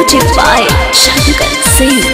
Music by Shankar Singh.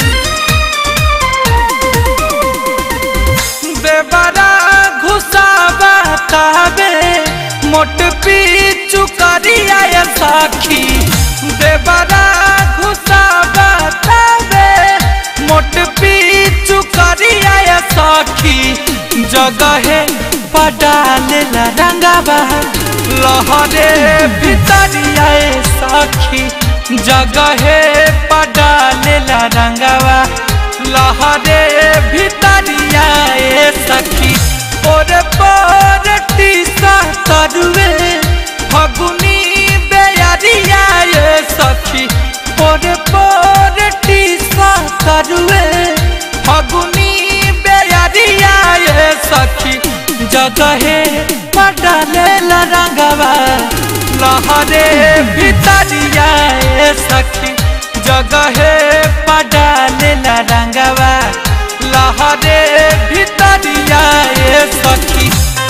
बेबरा घुसावा काबे मोट Picchu करिया या साखी बेबरा घुसावा काबे मोट पीचू करिया या साखी जगहे पडाले ला रंगावा लहरे भितरिया ए साखी जगहे पडाले ला रंगावा लहरे भितरिया ए सखी और पर टीसा तरुए फगुनी बेयरिया ए सखी और पर टीसा तरुए फगुनी बेयरिया ए सखी जगहे पडले रंगवा लहरे भितरिया ए सखी जगहे पडाले रंगवा लहरे भितरिया ए सखी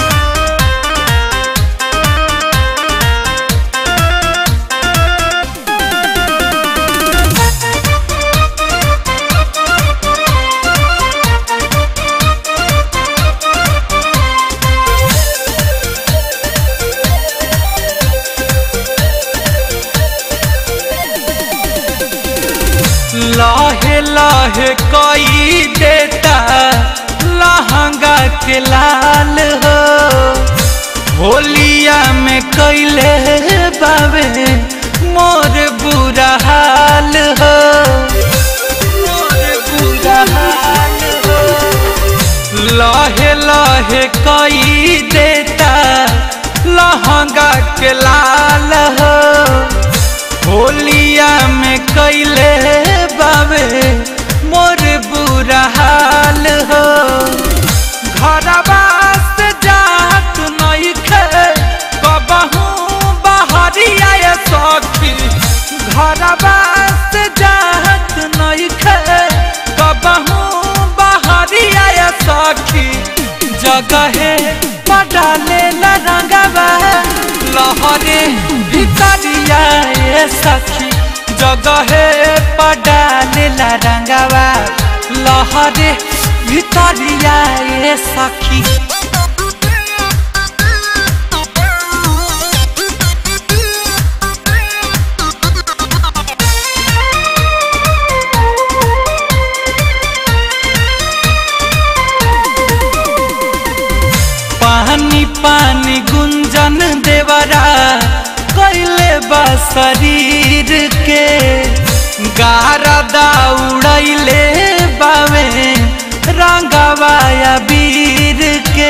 लाहे लाहे कोई देता लहंगा के लाल हो होलिया में कैले बाबे मोर बुरा हाल हो मोर बुरा हाल हो लाहे लाहे कोई देता लहंगा के लाल हो होलिया में कैले बाबे मोर बुरा हाल हो घरवा से जात नहीं खे कबहू बहरिया ये सखी घरवा से जात नहीं खे कबहू बहरिया ये सखी जगहे पडाले रंगवा लहरे भितरिया ए सखी जगहे पडाले रंगवा लहरे भितरिया ए सखी पानी पानी गुंजन देवरा कैले बा शरीर के गारा दौड़ैले बावे रंगवाया वीर के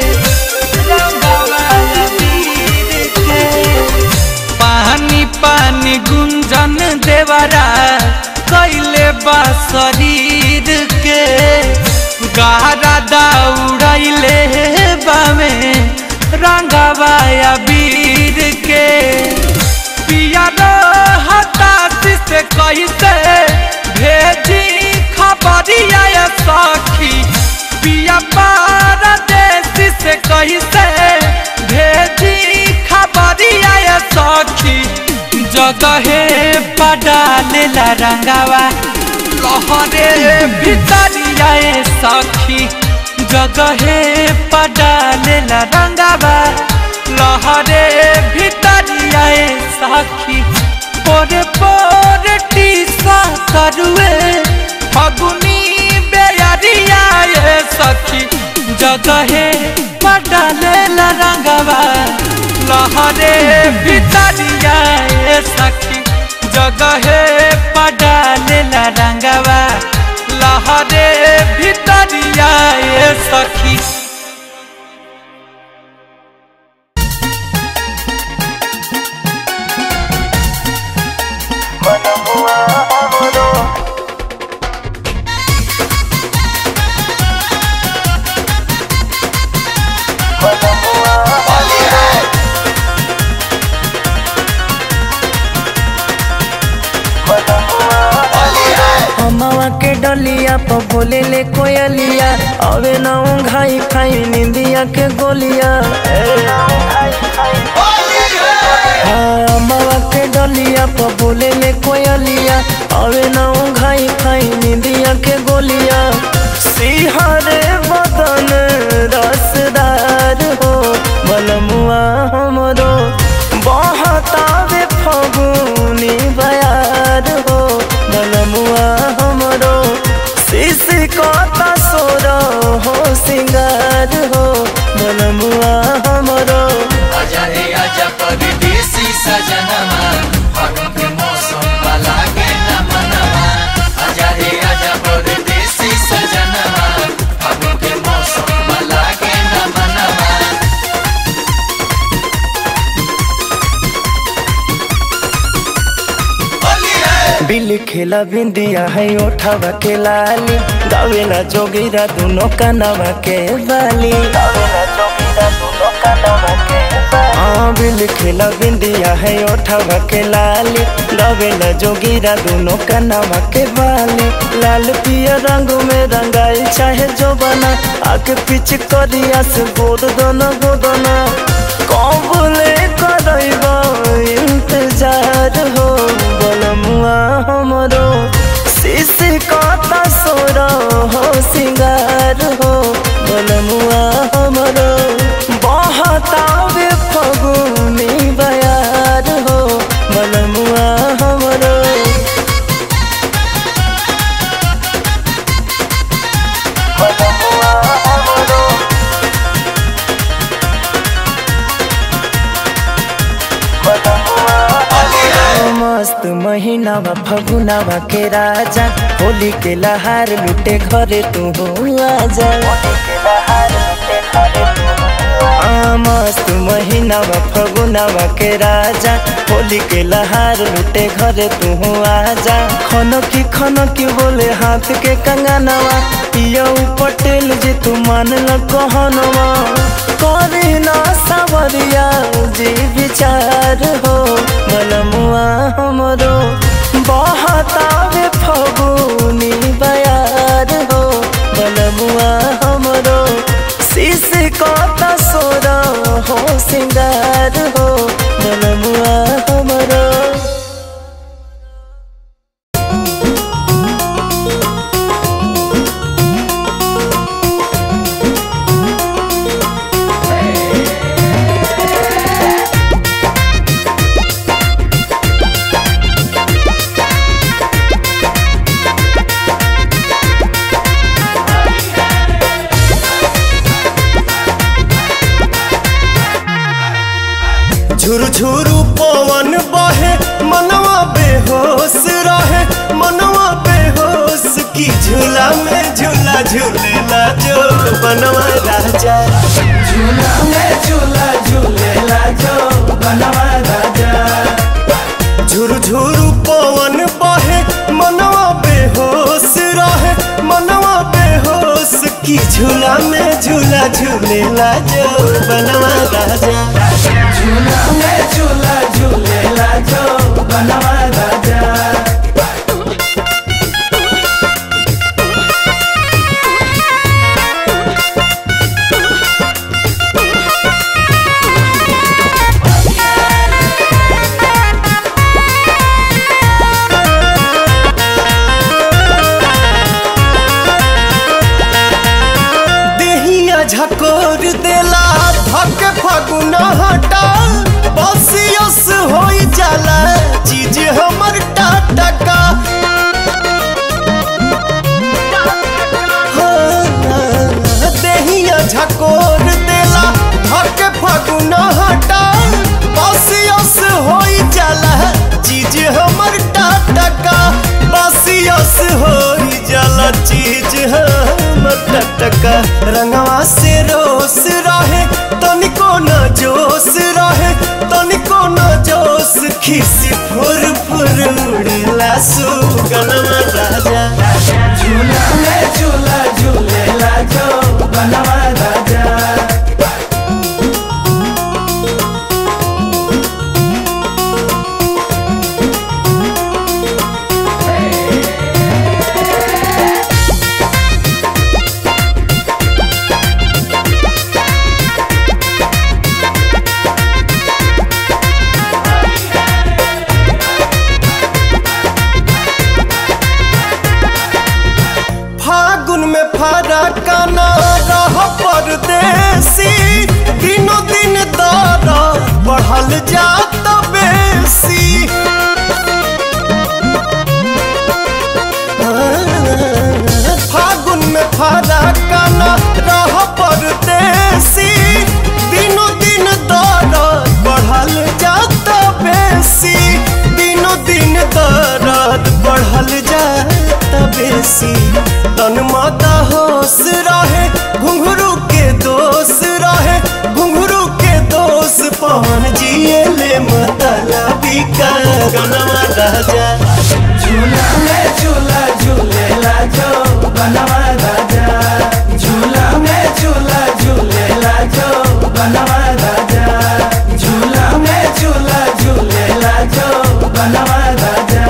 रंगवाया वीर के पानी पानी गुंजन देवरा कैले बा शरीर के गारा दौड़ैले बामे रंगवाया वीर के पिया हताशी से कैसे भेजी खबरिया या सखी पिया पारदेशी से कैसे भेजी खबरिया या सखी जगहे पडाले रंगावा लहरे भितरिया ए सखी जगहे पडाले रंगावा लहरे भितरिया ए सखी पोरे पोरे टीसा करुए फगुनी बेयरिया ए सखी जगहे पडाले रंगावा लहरे भितरिया ए सखी जगहे पडाले रंगवा लहरे भितरिया ए सखी अमावा के डलिया प बोले ले कोयलिया अवे ना घाई खाई निंदिया के गोलिया हाँ, अमावा के डलिया पर बोले ले कोयलिया अवे ना घाई खाई निंदिया के गोलिया सिहरे बदन रसदार हो बलमुआ हमरो बहतावे फगुनी बयार हो बलमुआ हमरो शिश कता सोर हो सिंगार हो बलमुआ हमरो आजा रे आजा परदेसी सजनमा फागुन के मौसम वाला के न मनवा आजा रे आजा परदेसी सजनमा फागुन के मौसम वाला के न मनवा होली है बिल खेला बिंदिया है ओठावा के लाली गावेला जोगिरा दोनों कनवा के बाली गावेला जोगिरा दोनों कनवा के हाँ बिल खेला बिंदिया है ओठावा के लाली गावेला जोगिरा दोनों कनवा के बाली लाल पिया रंग में रंगाई चाहे जो बना आके पीछे करिया से गोद दोनों गोदना कबले करैबा इंतजार हो बलमुआ हमरो शिश कता सोर हो सिंगार हो बलमुआ हमरो बहतावे फगुनी बयार हो बलमुआ हमरो बलमुआ हमरो मस्त महीनावा फगुनावा के राजा होली के लहार लुटे घरे तू हो आजा आ, मस्त महीनावा फगुनावा के राजा होली के लहार लुटे घरे तू हो आजा खनो की खनो की बोले हाथ के कंगनवा पिया पटेल जी तू मान ल कहनवा करे ना सावरिया जी विचार हो बलमुआ हमरो बहतावे फगुनी बयार हो बलमुआ हमरो शिश कता सोर हो सिंगार हो बलमुआ हमरो झुरु झुरु पवन बहे मनवा बेहोश रहे मनवा बेहोश की झूला में झूला झूलेला जो बनवा राजा झूला में झूला झूलेला जो बनवा राजा झुरु झुरु पवन बहे मनवा बेहोश रहे मनवा बेहोश की झूला में झूला झूलेला जो बनवा राजा झूला में झूला झूलेला जो बनवा राजा देहिया झकोर देला धक फगुना हटा बसियस होई जाला चीज हमर टाटका हाँ, देहिया झकोर देला धक फगुना हटा बसियस होई जाला चीज हमर टाटका बसियस होई जाला चीज हमर टटका रंगवा से रोस रहे तनिको न जोश रहे तनिको न जोश खिसी फुर फुर उड़ेला सुगनमा राजा झूला में झूला झूलेला जो बनवा राजा देसी तन माता होश रहे घुंघरू के दोष रहे घुंघरू के दोष पवन जिए ले मतलबी का गनवा राजा झूला में झूला झूलेला जो बनवा राजा झूला में झूला झूलेला जो बनवा राजा झूला में झूला झूलेला जो बनवा राजा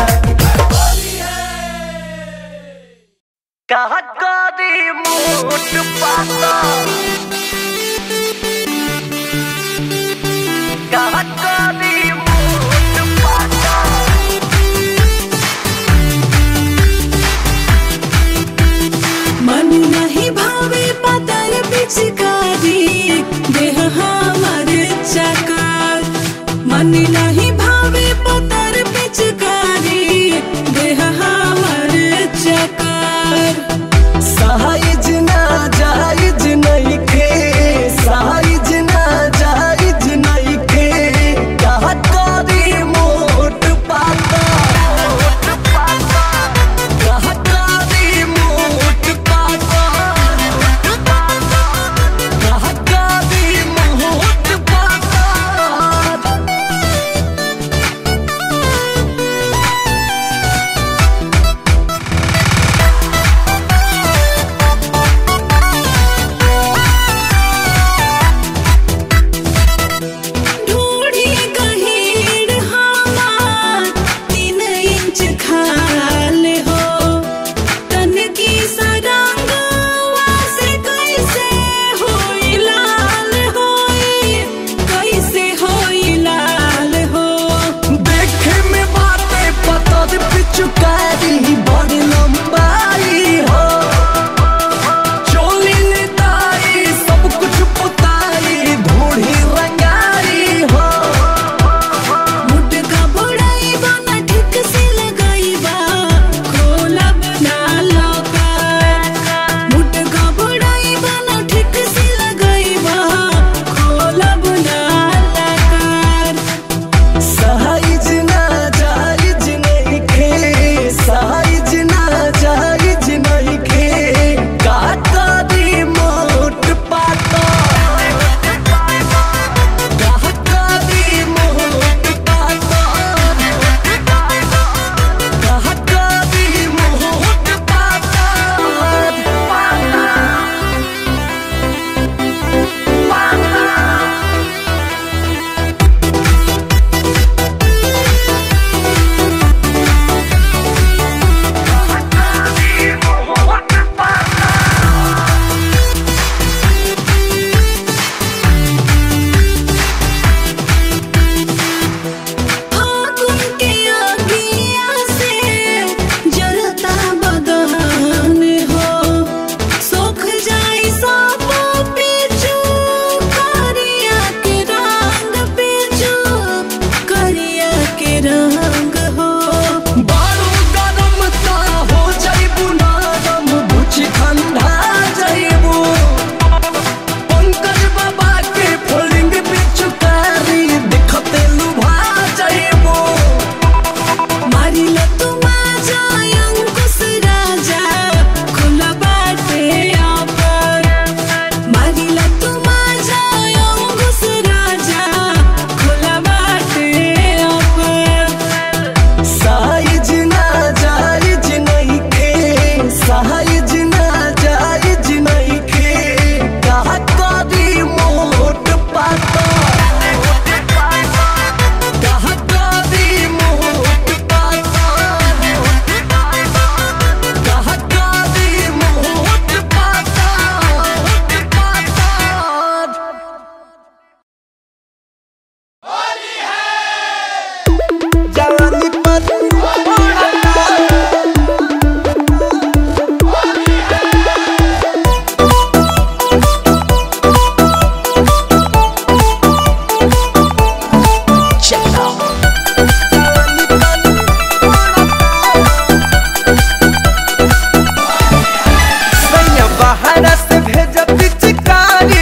मन नहीं भावे पतर पिचकारी देह हमर चकार मन नहीं भावे पतर पिचकारी देह हमर चकार साइज ना जायज नहीं खे साइज ना जायज नहीं खे कहा करी मोट पाता कहा करी मोट पाता कहा करी मोट पाता ढूढ़ी गहीर हमार तीन इंच खाल हो तन की सरंगवा से कैसे होई लाल होई कैसे होई लाल हो देखे में बातें पता दे पिचुकारी बड़ी लंबाई हो चोली निताई सब कुछ पुताई धूड़ी रंगाई हो मुटका बुढ़ाई बना ठीक से लगाई बा खोला बना लौका मुटका बुढ़ाई बना ठीक से लगाई बा खोला बना लकार साइज ना जायज नहीं खे साइज ना जायज नहीं खे काटा दी मोट पाता काटा दी मोट पाता काटा दी मोट पाता फागुन के आगिया से जरता बदन हो सोख जाई सब पीछू करिया के रंग पीछू करिया के रंग हो बारू गरम ता हो जाइबू नरम बुझ ठंडा जाइबू पंकज बाबा के फोल्डिंग पिचुकारी दिखते लुभा जाइबू मारिल तू माझा अंकुश राजा खुला बाटे ऑफर मारिल तू माझा अंकुश राजा खुला बाटे ऑफर साइज ना जायज नहीं खे साइज ना जायज नहीं खे कहा करी मोट पाता कहा करी मोट पाता कहा करी मोट पाता जवानी पर सैया बाहर से भेज पिचकारी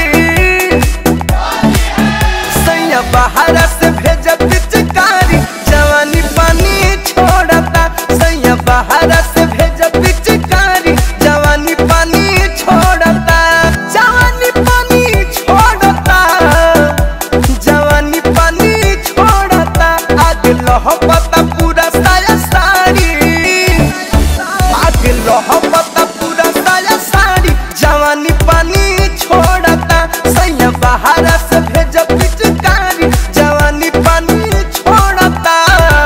सैया बाहर से भेज पिचकारी जवानी पानी छोड़ता सैया बाहर से भेज पिचकारी बाहर से भेज पिचकारी जवानी पानी छोड़ता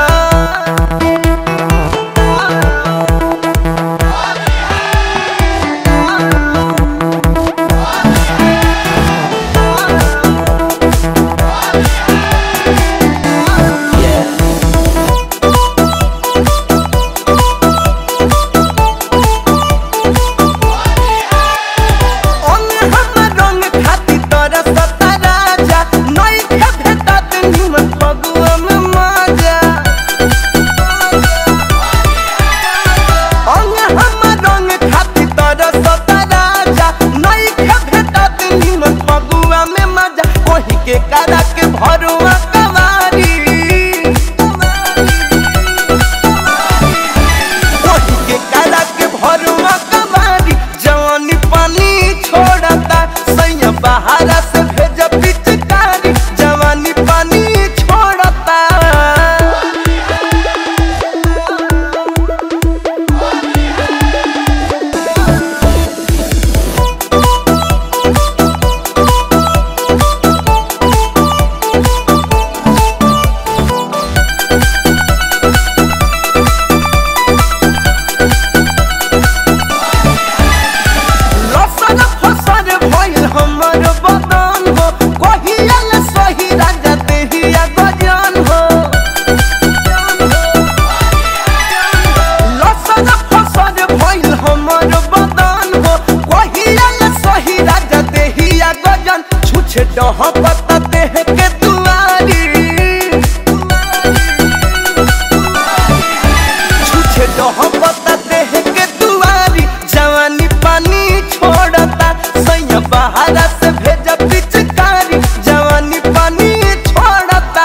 अंग हमर रंग खाती तोरा सता राजा नई के भेटत निमन फगुआ में मजा अंग हमर रंग खाती तोरा सता राजा नई के भेटत निमन फगुआ में मजा कोही के करा के भरुआ कवारी कोही के करा के भरुआ कवारी जवानी पानी छोड़ता सैया बाहर से भेज पिचकारी जवानी पानी छोड़ता लसन फसन भइल हमर बदन हो कहियल सही राजा देहिया गजन हो लसन फसन भइल हमर बदन हो कहियल सही राजा देहिया गजन छुछे डह पता देह के दुआरी छुछे डह पता देह के दुआरी जवानी पानी छोड़ता सैया बाहर से भेज पिचकारी जवानी पानी छोड़ता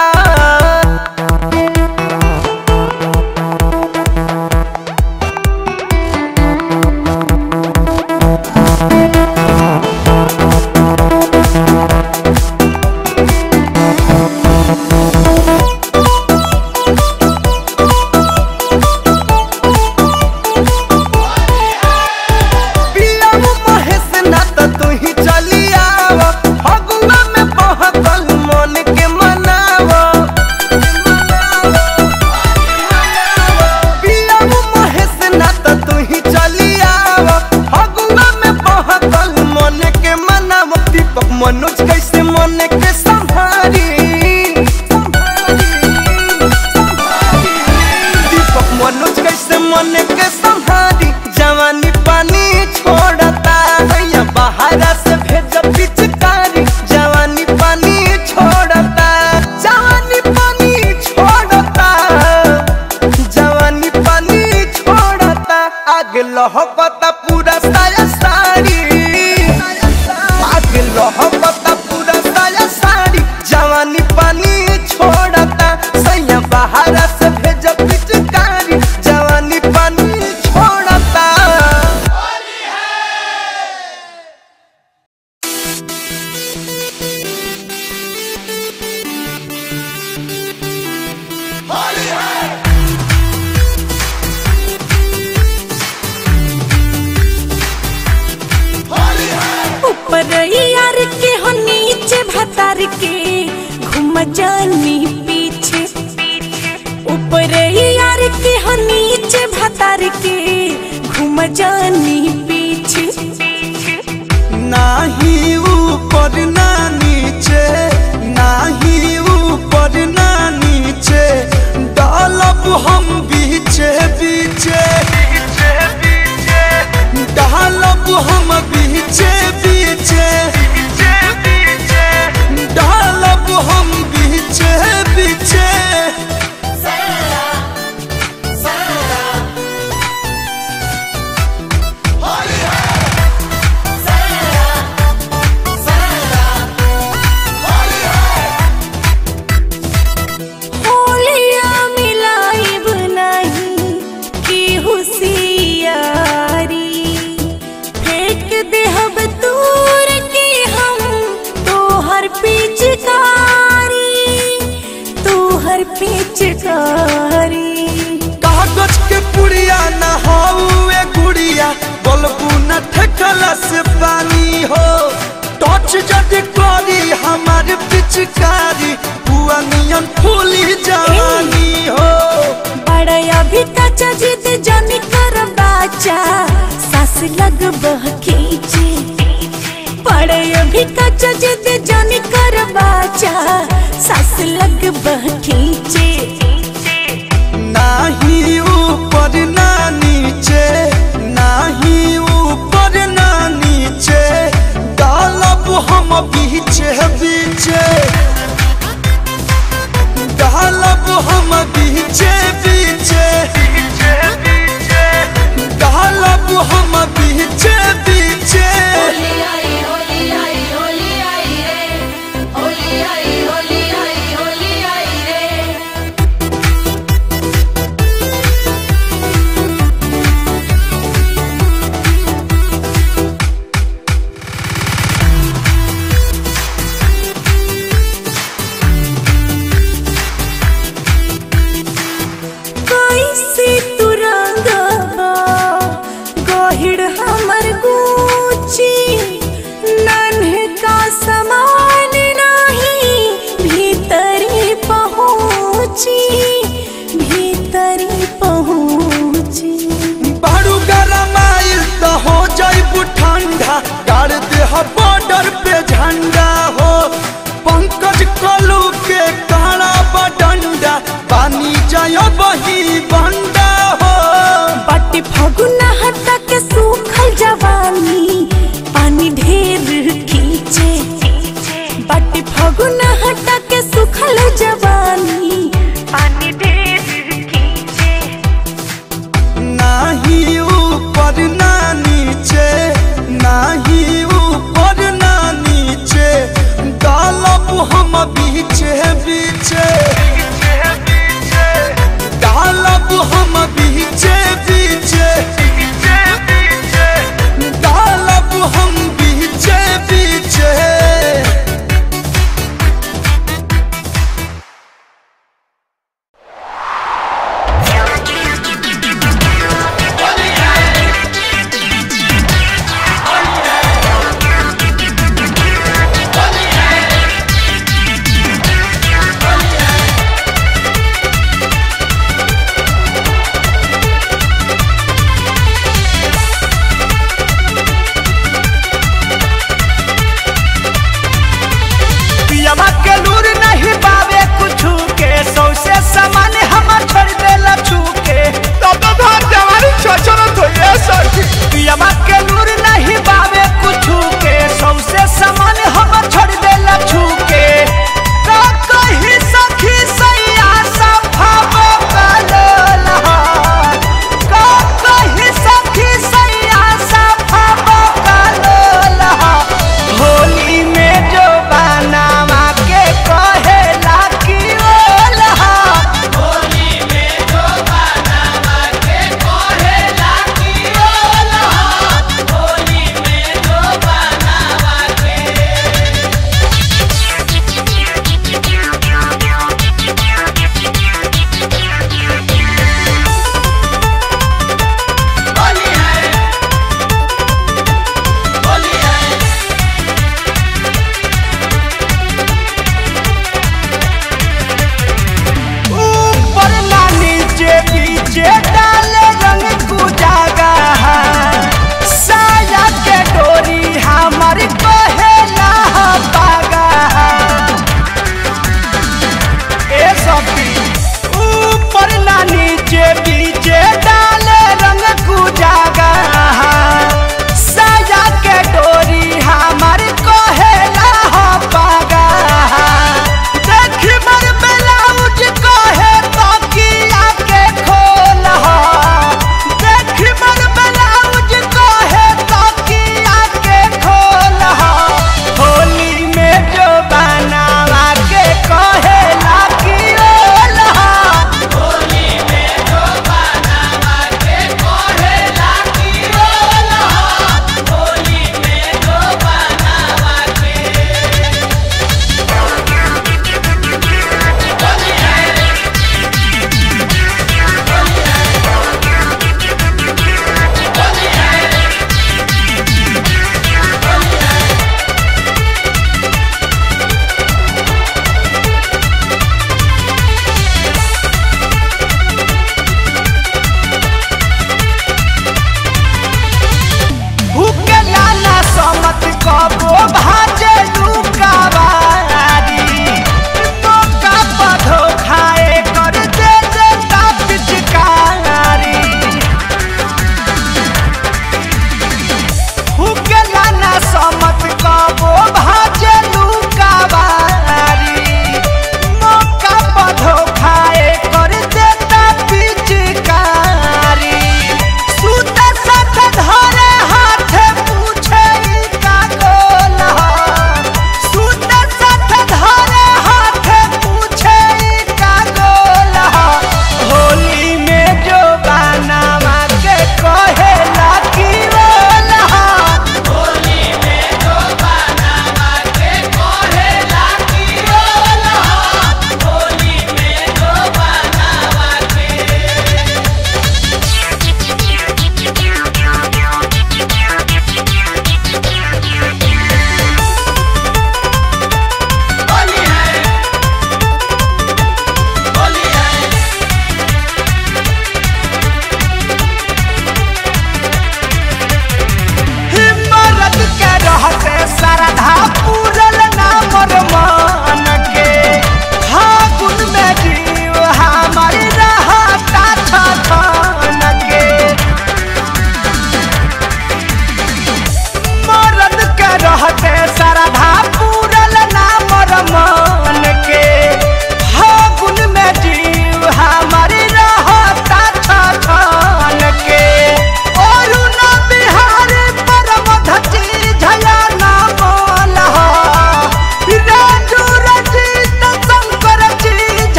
पियाऊ महेश ना त तू ही चली आव फगुआ में बहकल मन के मनाव पियाऊ महेश ना त तू ही चली आव फगुआ में बहकल मन के मनाव दीपक मनोज कैसे मन के संभारी दीपक मनोज कैसे मन के संभारी जवानी पानी छोड़ता भैया बाहर से भेज पिचकारी जवानी पानी छोड़ता जवानी पानी छोड़ता जवानी पानी छोड़ता आग लहकता पूरा साया साड़ी आग लहकता पूरा साया साड़ी जवानी पानी छोड़ता सैया बाहर से भेज पिचकारी जवानी पानी छोड़ता ऊपर यार के हो नीचे भतार के घूम जानी पीछे ऊपर यार के हो नीचे भतार के घूम जानी पीछे नाही ऊपर ना नीचे नाही ऊपर ना नीचे डालब हम बीचे बीचे डालब हम बीचे बीचे डालब हम बीचे बीचे होलिया मिलाइब नहीं की हुसियारी फेंक देहब दूर के हम तोहर पिचकारी तोहर पिचकारी कागज के पुड़िया न हौए गुड़िया बोलबू न ठेकला से पानी हो टच टच जदि करी हमार पिचकारी बुआ नियन फूली जवानी हो बड़ा अभी कच्चा जिद जानी कर बाचा सास लग बह खींचे बड़ा अभी कच्चा जिद जानी कर बाचा सास लग बह खींचे नाही ऊपर ना नीचे नाही ऊपर ना नीचे डालब हम बीचे बीचे डालब हम बीचे बीचे डालब हम बीचे बीचे होली आई होली आई होली आई रे होली आई होली आई होली आई रे कैसे तू रंगबा गहिड़ हमर गुची नन्हे का समान नहीं भीतरी पहुँची भीतरी पहुँची बारू गरम आइल तो हो जाइबू ठंडा गाड़ दे बॉर्डर पे झंडा हो पंकज कलू के काला बडंडा पानी जाय बही बंडा हो बाटी फगुना हटा के सूखल जवानी पानी ढेर खींचे बाटी फगुना हटा के सूखल जवानी पानी ढेर खींचे नाही ऊपर ना नीचे नाही ऊपर ना नीचे डालब हम बीचे बीचे डालब हम बीचे बीचे डालब हम बीचे बीचे होली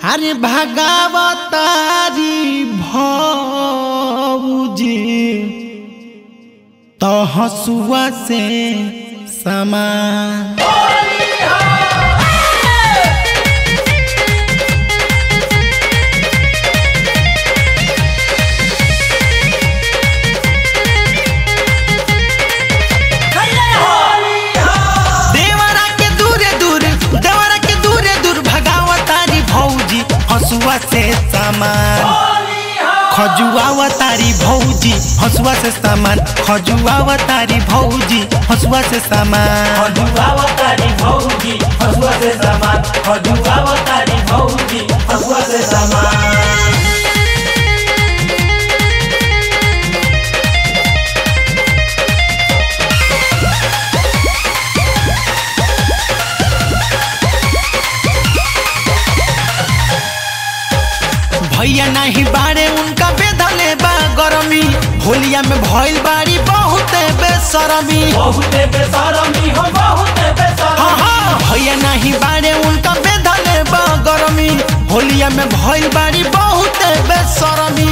अरे भगावतारी भौजी तो हसुआ से समान देवरा के दूरे दूर देवरा के दूरे दूर भगावतारी भौजी हसुआ से सामान खजुआवतारी भौजी हसुआ से सामान खजुआवतारी भौजी हसुआ से सामान खजुआवतारी भौजी हसुआ से सामान खजुआवतारी भौजी हसुआ से सामान भैया नहीं बारे उनका बेधले बा गरमी होलिया में भइल बारी बहुत बेसरमी बहुते बेसरमी हो बहुते बेसरमी हाँ हाँ भैया नहीं बारे उनका बेधले बा गरमी होलिया में भइल बारी बहुत बेसरमी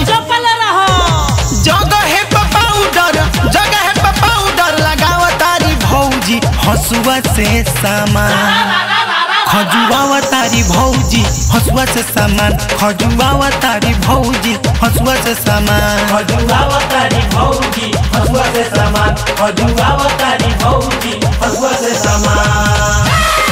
जगह है पाउडर जगह है पाउडर लगावतारी भौजी हसुआ से सामान खजुआवतारी भौजी हसुआ से सामान खजुआवतारी भौजी हसुआ से सामान खजुआवतारी भौजी हसुआ से सामान खजुआवतारी भौजी हसुआ से सामान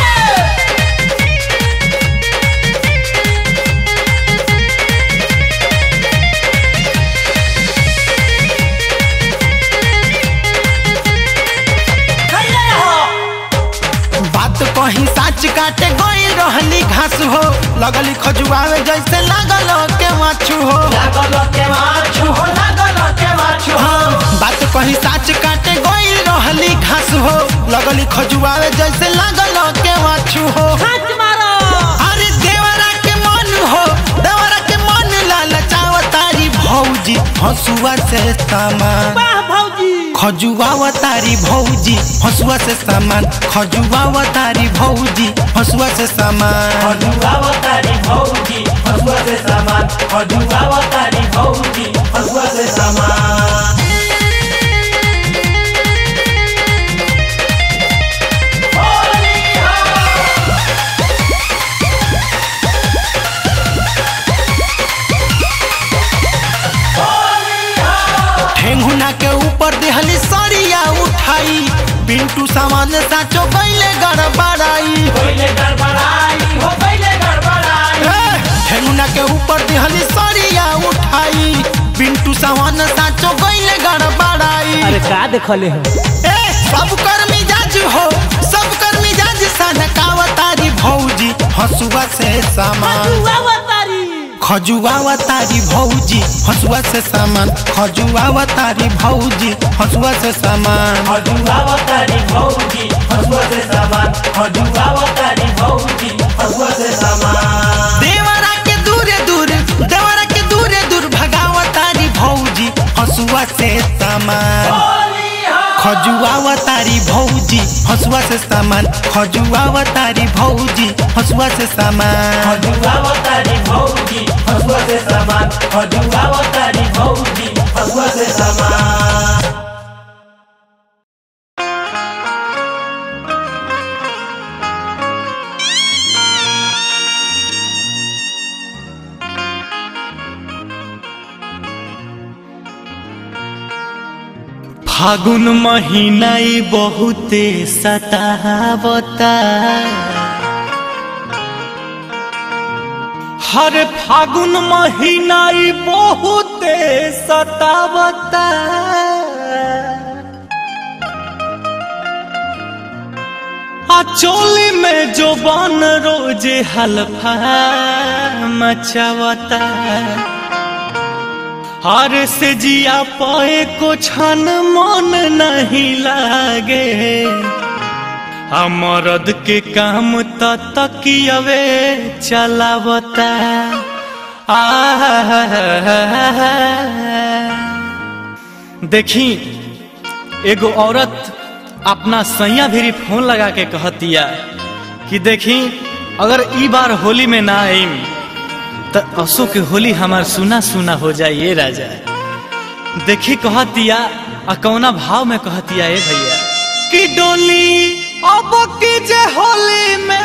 बात कहीं साच काटे गई रहली घास हो लगली खजुआवे जैसे लागल के माछू हो लागल के माछू हो लागल के माछू हो हाँ, बात कहीं साच काटे गई रहली घास हो लगली खजुआवे जैसे लागल के माछू हो अरे देवरा के मन हो देवरा के मन लालचावतारी भौजी हसुआ से सामान खजुआवतारी भौजी हसुआ से सामान खजुआवतारी भौजी हसुआ से सामान खजुआवतारी भौजी हसुआ से सामान खजुआवतारी भौजी हसुआ से सामान ठेंगुना के ऊपर देहली सरिया उठाई पिंटू सामान साचो गईले गड़बड़ाई पहले गड़बड़ाई हो पहले गड़बड़ाई ए, ठेंगुना के ऊपर देहली सरिया उठाई पिंटू सामान साचो गईले गड़बड़ाई अरे का देखले हो ए, सब कर मिजाज हो सब कर मिजाज सनकावतारी भौजी हसुआ से सामान खजुआवतारी भौजी हसुआ से सामान खजुआवतारी भौजी हसुआ से सामान खजुआवतारी भौजी हसुआ से सामान खजुआवतारी भौजी हसुआ से सामान देवरा के दूरे दूर देवरा के दूरे दूर भगावतारी भौजी हसुआ से सामान खजुआवतारी भौजी हसुआ से सामान खजुआवतारी भौजी हसुआ से सामान खजुआवतारी भौजी हसुआ से सामान खजुआवतारी भौजी हसुआ से सामान फागुन महीना ई बहुते सतावता हर फागुन महीना ई बहुते सतावता आ चोली में जो बन रोजे हल्फा मचावता हर से जिया पाए को छन मन नहीं लागे मरद के काम त तकियवे चलावता देखी एगो औरत अपना सैया भी फोन लगा के कहतिया कि देखी अगर ई बार होली में ना आईम त असो के होली हमार सुना सुना हो जाए ये राजा देखी कहतिया आ कौना भाव में कहतिया ए भैया कि डोली अब की जे होली में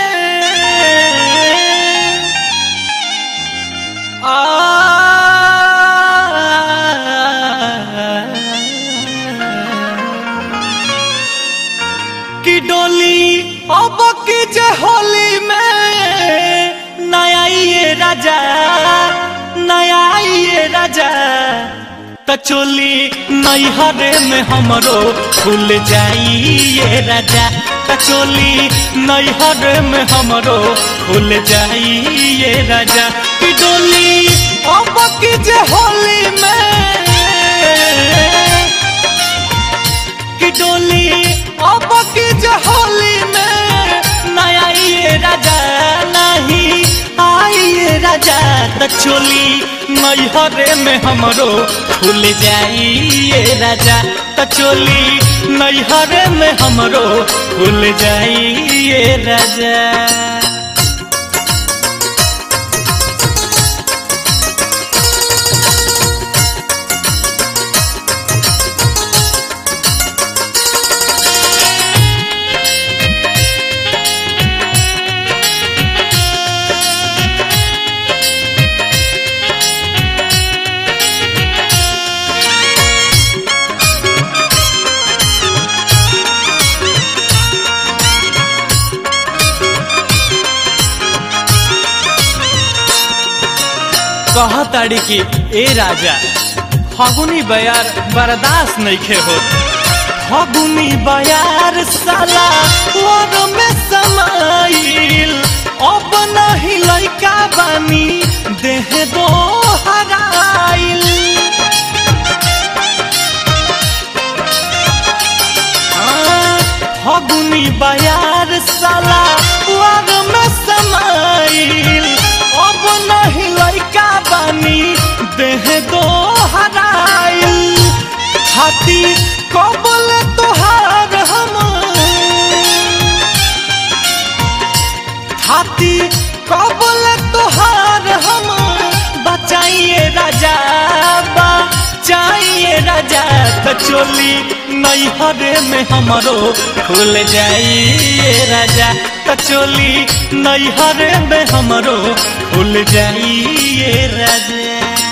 कि डोली अब की जे होली में नया ये राजा नया ये राजा त चोली नैहरे में हमरो खुल जाई ये राजा त चोली नैहरे में हमरो खुल जाई ये राजा कि डोली अब की जे होली में कि डोली अब की जे होली में नया ये राजा नहीं आई ये राजा त चोली नैहरे में हमरो खुल जाई ये राजा त चोली नैहरे में हमरो खुल जाई ये राजा कहताड़ी कि ए राजा फगुनी बयार बर्दाश्त नइखे होत फगुनी बयार साला और में समाइल अब नहीं लइका बानी देह दो हराइल हाँ, फगुनी बयार साला और में समाइल अब नहीं लइका बानी देह दो हराइल छाती कबल तोहार हम छाती कबल तोहार हम बचाइए राजा बचाइए राजा त चोली नैहरे में हमरो खुल जाइए राजा त चोली नैहरे में हमरो खुल जाइए राजा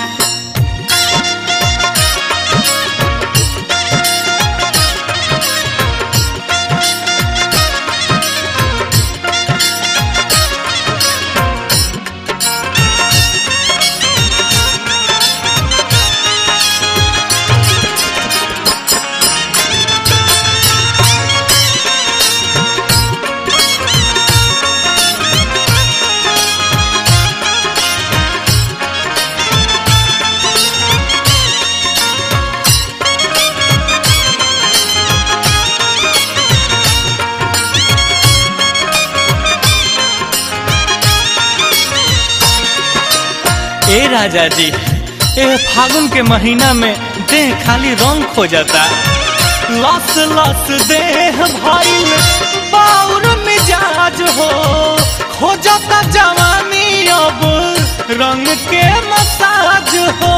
ए राजा जी ए फागुन के महीना में देह खाली रंग खो जाता लस लस देह भइल बाउर मिजाज हो खो जाता जवानी अब रंग के मसाज हो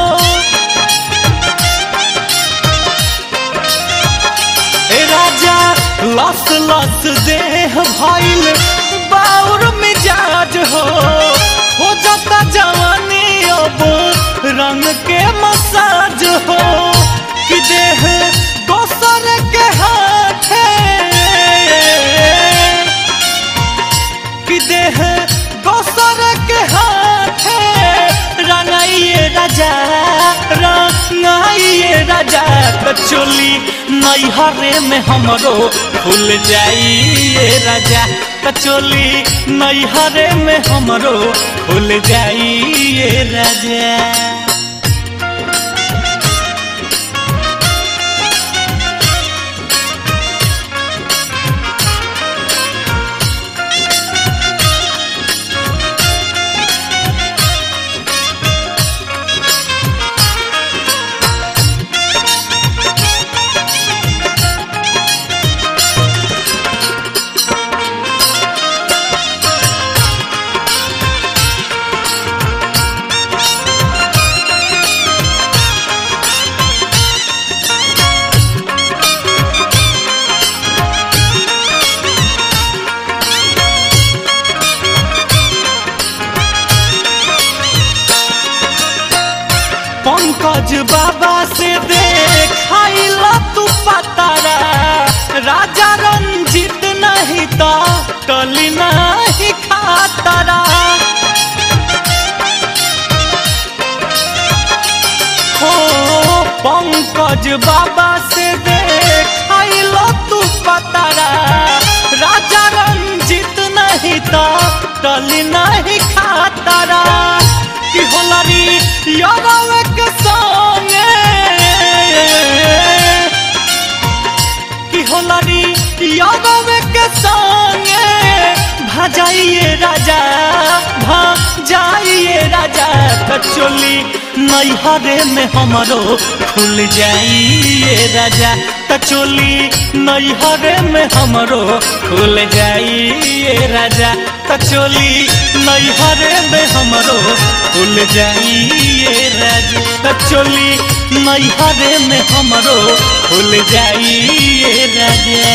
ए राजा लस लस देह भइल बाउर मिजाज हो हो जाता जवानी अब रंग के मसाज हो कि देह दोसर के हाथे कि देह दोसर के हाथे रंगाइए राजा रंगाइए राजा त चोली नैहरे में हमरो खुल जाइए राजा त चोली नैहरे में हमरो खुल जाइए राजा कटली नहीं खातारा कि होलरी यादव के संगे कि होलरी यादव के संगे भजाइए राजा भजाइए राजा कचोली नैहरे में हमरो खुल जाइए राजा कचोली नैहरे में हमरो खुल जाइए राजा कचोली नैहरे में हमरो खुल जाइए राजा कचोली नैहरे में हमरो खुल जाइए राजा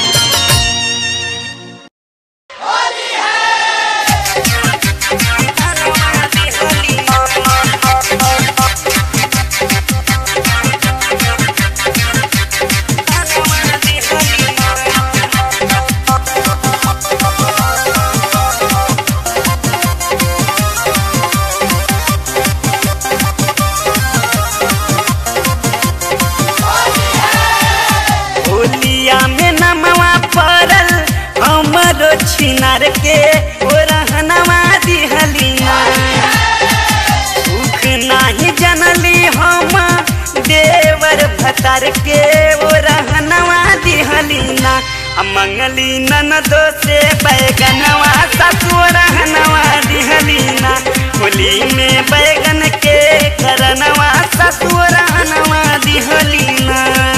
होलिया में नमवा पड़ल हमरो छिनार के ओ रहनवा दिहलिया सुख नाही जनली हम देवर भतार के ओ रहनवा दिहलिना आ मंगली ननदो से बैगनवा ससुर रहनवा दिहलिना होली में बैगन के करनवा ससुर रहनवा दिहलिना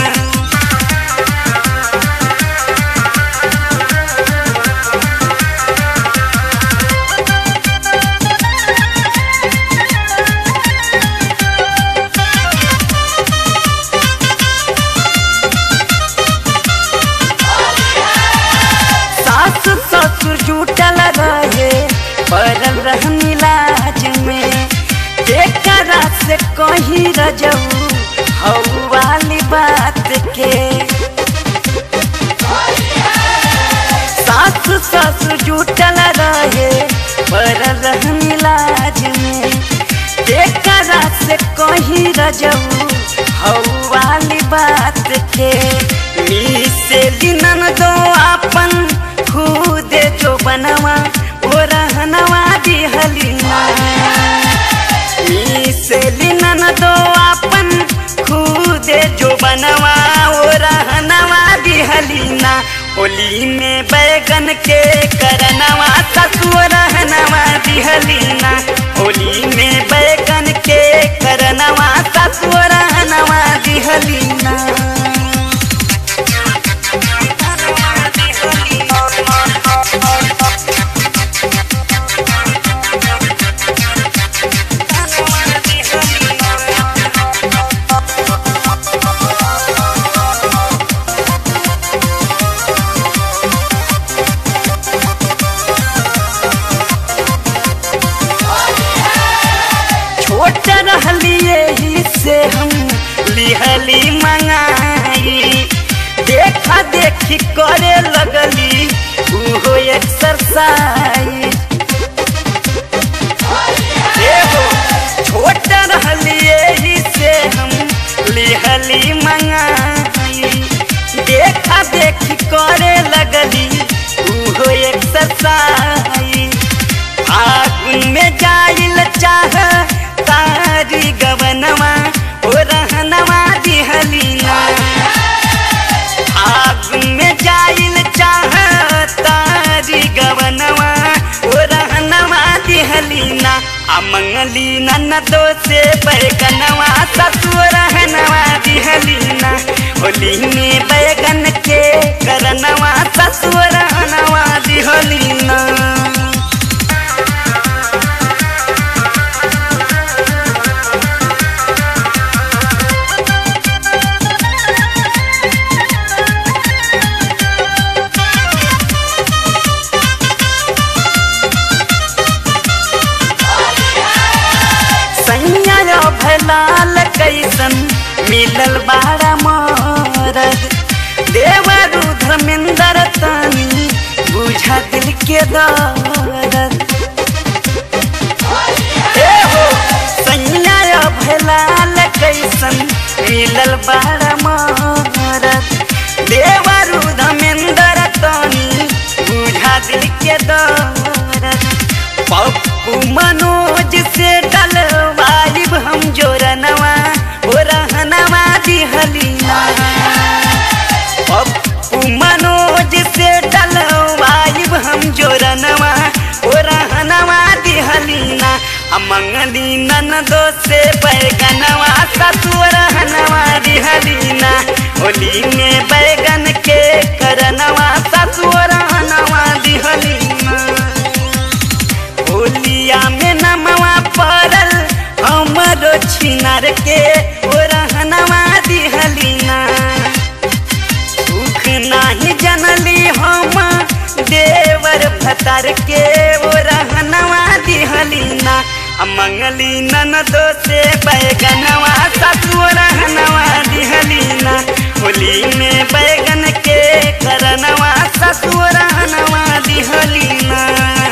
सास ससुर जुटल रहे पड़ल रहनी लाज में एकरा से कही रजऊ हऊ वाली बात के सास ससुर जुटल रहे पड़ल रहनी लाज में एकरा से कही रजऊ हऊ वाली बात के से दिनन दो अपन खुद जो बनवा ओ रहनवा दिहलिना से लिनन दो अपन खुद जो बनवा ओ रहनवा दिहलिना होली में बैगन के करनवा ससुर रहनवा दिहलिना होली में बैगन के करनवा ससुर रहनवा दिहलिना छोट रहलिए ही से हम लिहली मंगाई देखा देखी करे लगली उहो एक्सरसाइज एगो छोट रहलिए ही से हम लिहली मंगाई देखा देखी करे लगली उहो एक्सरसाइज आगुन में जाइल चाह तारी गवनवा ओ रहनवा दिहलीना आगुन में जाइल चाह तारी गवनवा ओ रहनवा दिहलीना आ मंगली ननदो से बैगनवा ससुर रहनवा दिहलीना होली में बैगन के करनवा ससुर रहनवा दिहलीना सैया भलाल कैसन मिलल बाड़ा मरद देवरु धर्मेंद्र तानी बुझा दिल के दर्द ए हो सैया भलाल कैसन मिलल बाड़ा मरद देवरु धर्मेंद्र तानी बुझा दिल के दर्द मंगली ननदो से बैगनवा ससुर हनवा दिहलीना होली में बैगन के करनवा ससुर हनवा दिहलीना होलिया में नमवा पड़ल हमरो छिनार के ओरहनवा दिहलीना दुख नाही जनली हम देवर भतार के ओरहनवा दिहलीना आ मंगली ननदो से बैगनवा ससुर हनवा दिहलीना होली में बैगन के करनवा ससुर हनवा दिहलीना